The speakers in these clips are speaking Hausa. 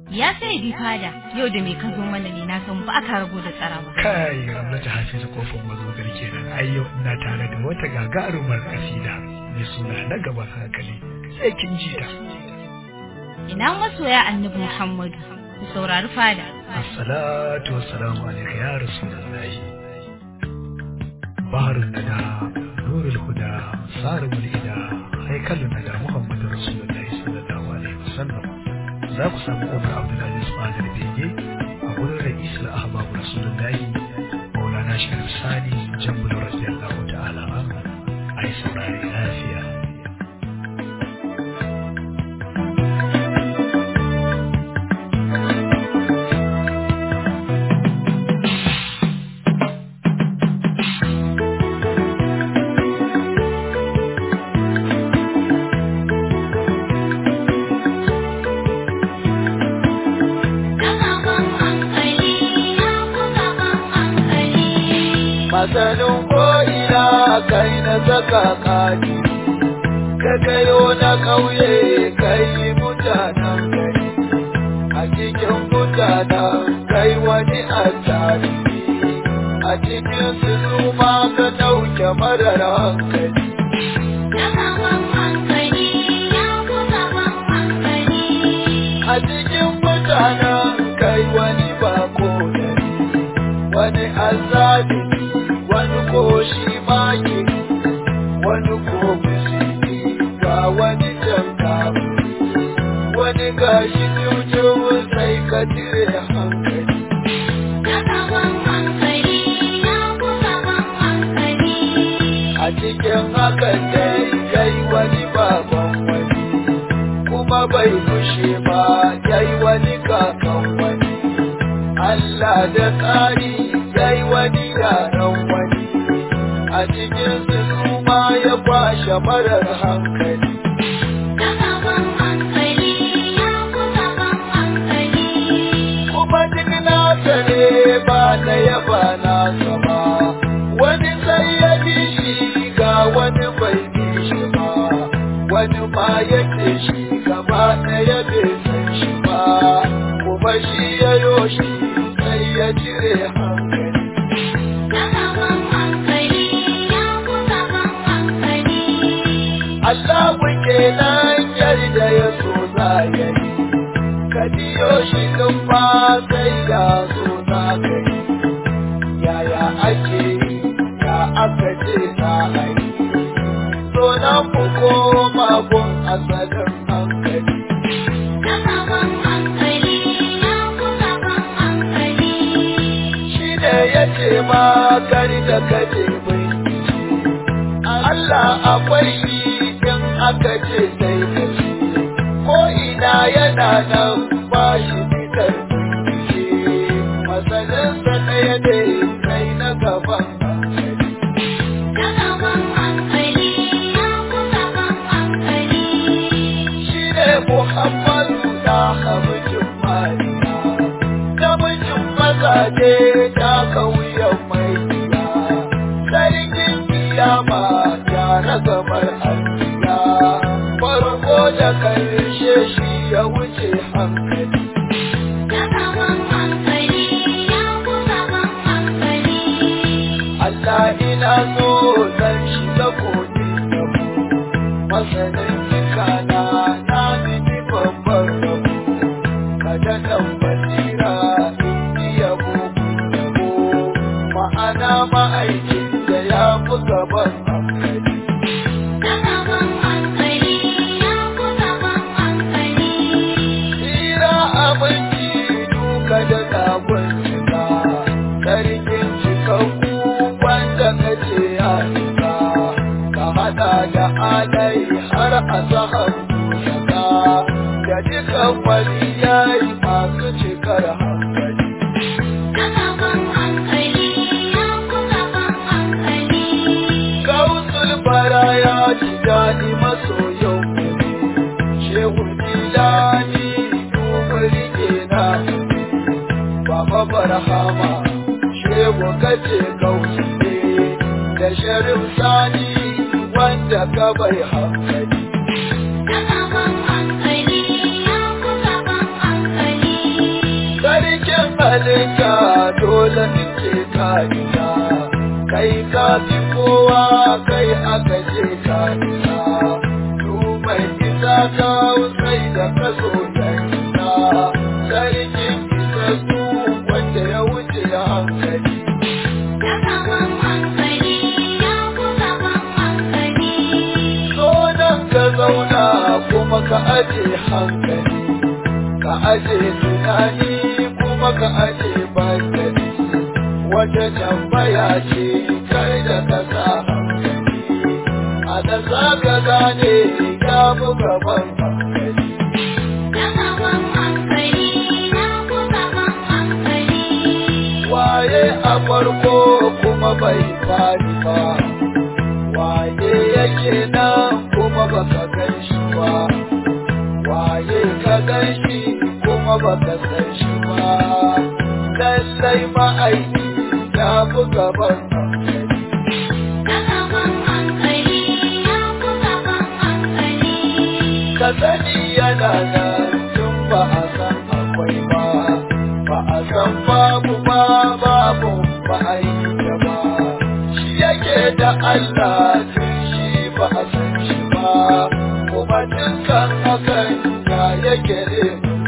Ya sai bi fada yau da me ka zo mana ne na san ba ka rago da tsara ba. kai ramlata hafizu kofin mazogar kenan ai yau ina tare da wata gagarumar kasida mai suna na gaban hankali sai kin ji ta Ina masoya Annabi Muhammadu ku saurari fada. assalatu wassalamu alayka ya rasulullahi baharun nada nurul huda sarul ida haikalun nada muhammadu rasulullahi sallallahu alaihi wasallam za ku samu umar abdulaziz fadar bege a wurin ra'isul ahbabu rasulullahi maulana sharif sani jambul radiyallahu ta'ala anhu ai saurari lafiya masanin ko'ina kai na saka kaji ka kayo na ƙauye kai mutanen gari a cikin mutanen kai wani asali a cikin su ma ka ɗauke marar hankali a cikin mutanen kai wani bako gari wani azalimi wani ko shi maki wani ko musulmi ga wani janka wani gashi tutu sai ka cire hankali a cikin hakan dai kai wani baban wani kuma bai kushe ba yayi wani kakan wani Allah da tsari yayi wani yaran wani a cikin su ma ya kwashe marar hankali kuma duk nasa ne ba na yaba nasa ba wani sai ya bi shi ga wani bai bi shi ba wani ma ya ce shi gaba ɗaya bai san shi ba kuma shi ya yo shi sai ya cire hankali Allah muke nan yarda ya so za ya yi, ka biyo shi ɗin ba sai ya so za ka yi. Yaya ake yi, ya aka ce za a yi, so na ku koma gun asalin hankali. Shi ne ya ce ma kar da kaje bincike, Allah akwai shi in aka ce sai da shi, ko ina yana nan ba shi fitar bincike, masalinsa ɗaya ne sai na gaban hankali. Shi ne Muhammadu da hamijin Mariya, namijin mazaje da kauyen mai biya, sarkin kiyama ya ragamar alkiya, farko da karshe shi ya wuce hankali. Allah ina so zan shiga kogin yabo, masanin jikana na mini babban rabo, kada nan basira in yi yabo yabo, ma'ana ma'aikin da ya fi gaban hankali. Tsira abinci duka da sabon cika, sarkin cikakku wanda ka ce ya cika, ka haɗa da alai har a sahar shaka, da dukan waliyai masu cikar hankali. Kausul bara ya ji daɗi masoyan Shehu Jilani dubari ke na Baba Barhama Shehu kace kausu ne da Sharif Sani wanda ka bai hankali. aka ce ka isa du mai isa ka sai da ka so ya isa sarkin isa su wanda ya wuce hankali so nan ka zauna kuma ka aje hankali ka aje tunani kuma ka aje bandali wata tambaya ce kai da ka sa hankali a da za ka gane ya fi gaban hankali waye a farko kuma bai fari ba waye yake nan kuma baka gan shi ba waye ka gan shi kuma baka san shi ba lallai ma'aiki ya fi gaban hankali ka sani yana nan tun ba a san akwai ba ba a san babu ba babu ba a yi ta ba shi yake da Allah tun shi ba a san shi ba kuma dukkan hakan ya yake ne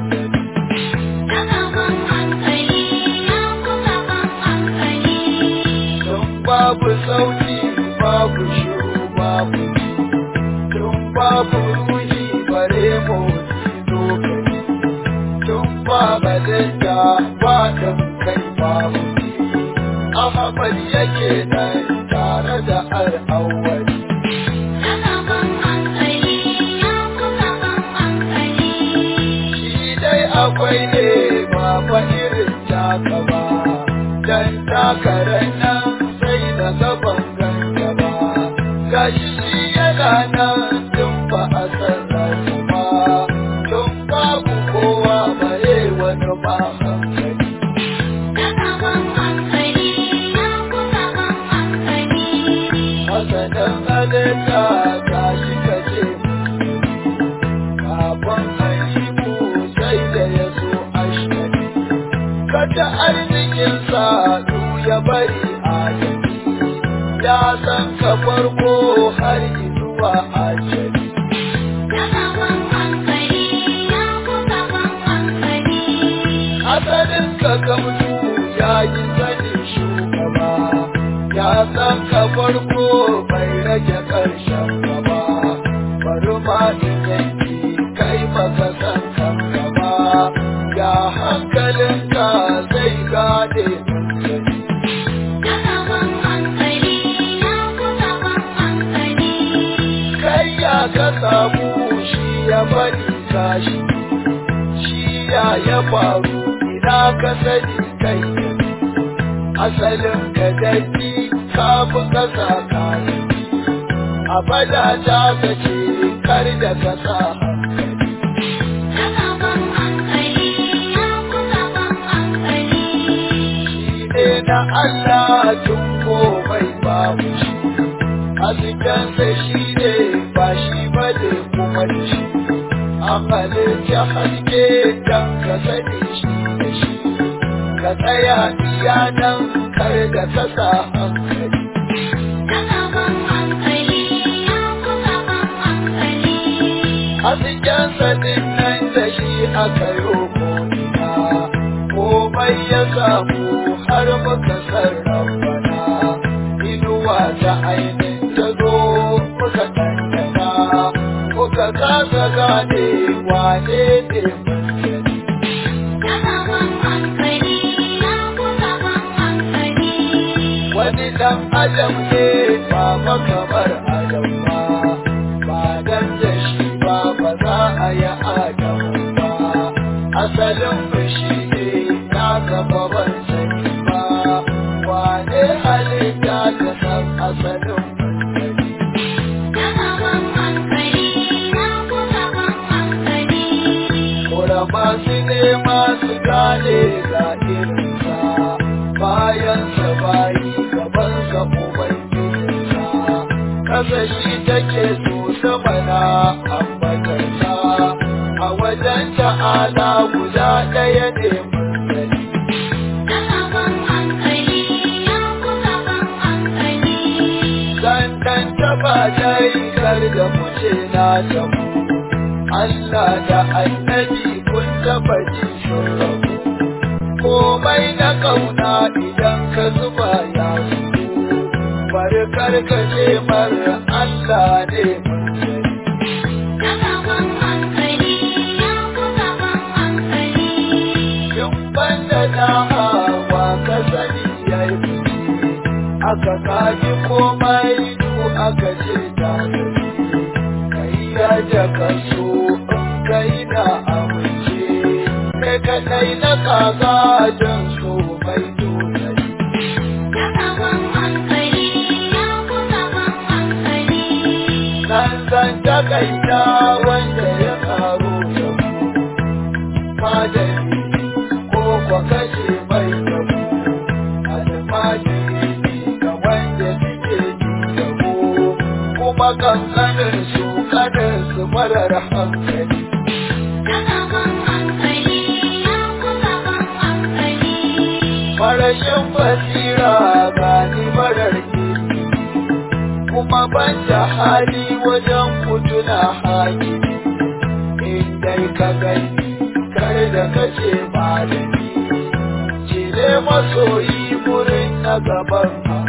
tun babu sauti babu shiru babu tun babu ruhi bare motsi lokaci tun ba balanta ba da kai babu Ahmad yake nan tare da al'awwali shi dai akwai ne ba fa irin taka ba dan takarar nan sai da gaban ganga ba gashi yana nan tun ba a san rasu ba tun babu kowa bare wani ba hankali masanin halitta ga shi kace kafin haihu sai da ya so ashkari kada arzikinsa du ya bari a jiki ya san ka farko har zuwa ajali asalin ka gamsu ya yi sani shugaba ya san ka farko bai rage ƙarshen gaba bari ma in yanki kai baka san kanka ba ya hankalinka zai gane hankali kai ya ka samu shi ya bari tashi shi ya ya faru ina ka sani kai asalin ka dai kafin ka sa kayi a fada ta ka ce kar da ka sa hankali shi ne na Allah tun komai babu shi haskensa shi ne ba shi ba ne kuma da shi an halitta haske don ka sani shi da shi ka tsaya iya nan kar da ka sa hankali haskensa din nan da shi aka yi ko'ina komai ya samu har muka sarrafana inuwa ta ainihin ta zo muka ɗanɗana muka kasa gane wane ne masani wani dan adam ne ba makamar adam ba ba dan da shi ba ba za a yi adam ba asalin fushi ne na gaba ban sani ba wane halitta ta san asalin fuskari Kura masu nema su gane ga irinsa bayan sa bayi gaban sa ubangijinsa kasa shi take so sama na ambatarsa a wajen ta'ala guda ɗaya ne mursali Dandan taba ba dai kar da kuce na tabu Allah da annabi kun taba ji sun rabu komai na kauna idan ka zuba ya zubo bari karkace mar Allah ne mun sani Gaban hankali ya ku gaban hankali. in banda na hawa ka sani ya yi fice aka kaji komai du aka ce ta gari kai ya da ka so in kai na amince kai kadai na kaga don so mai dole Gaban hankali ya ku gaban hankali. nan zan takaita wanda ya karo da mu madani ko kwa kashe mai da mu almajiri ga wanda suke ji da mu kuma kankanin su kanin su marar hankali Gaban hankali ya ku gaban hankali. farashin basira gani marar kirki kuma ban da hali wajen kutuna hali in dai ka gani kar da kace malami cire masoyi wurin na gaban